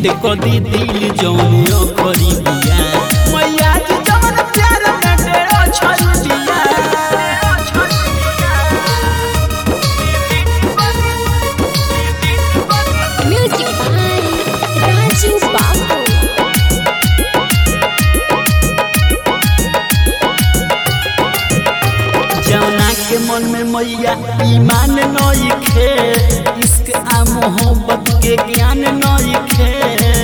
Delete कर दी दिल जौन करी बिया मैया जी जवन प्यार में डेरो छोड़ दिया Music by Raju Babu. जौना के मन में मैया ईमान नइखे इश्क आ मोहब्बत के ज्ञान नइखे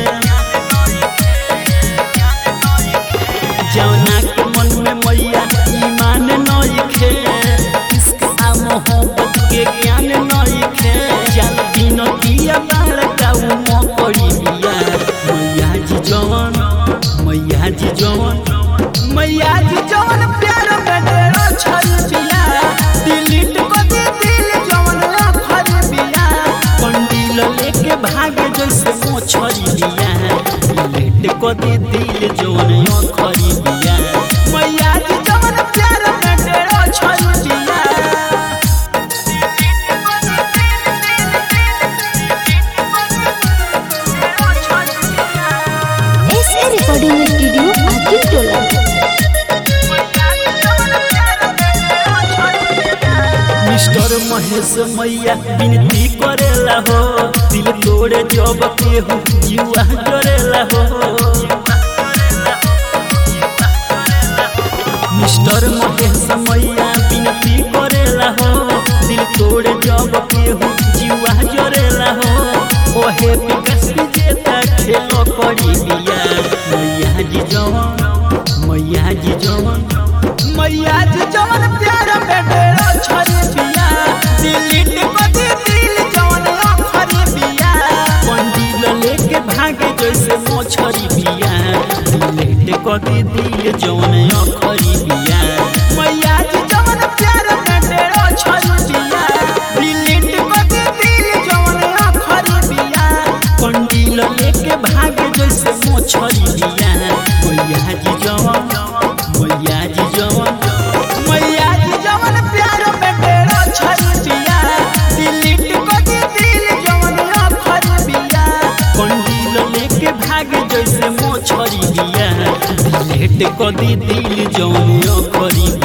जौना के मन में मैया ईमान नइखे इश्क आ मोहब्बत के ज्ञान नइखे चल दिन किया बाल का उमो पड़ी बिया मैया जी जवन मैया जी जवन मैया जी जवन प्यार में डेरो छल बिया डिलीट को दे दिल जवन आखर बिया कंडील लेके भागे जैसे मोछरी बिया डिलीट को दे दिल जवन आखर बिया मैया जी जवन प्यार में डेरो छल बिया SA Recording Studio, Akin Tola. Mister Mahesh मैया विनती करेला हो दिल तोड़े जब केहू जुआ करेला हो मिस्टर महेश मैया विनती करेला हो दिल तोड़े जब केहू जुआ जरेला हो ओहे विकास जेता खेलो करी बिया मैया जी जवन मैया जी जवन मैया जी जवन प्यार में डेरो छरी बिया डिलीट कर दे दिल जवन आखरी बिया कंडील लेके भागे जैसे मोछरी बिया डिलीट कर दे दिल जवन आखरी बिया मैया जी जवन प्यार में डेरो छरी बिया डिलीट कर दे दिल जवन आखरी बिया कंडील लेके भागे जैसे मोछरी बिया मैया जी जवन मैया जी जवन मैया जी जवन प्यार में डेरो छरी बिया डिलीट कर दे दिल जवन आखरी बिया कंडील लेके भागे जैसे मोछरी बिया डिलीट कर दे दिल जवन आखरी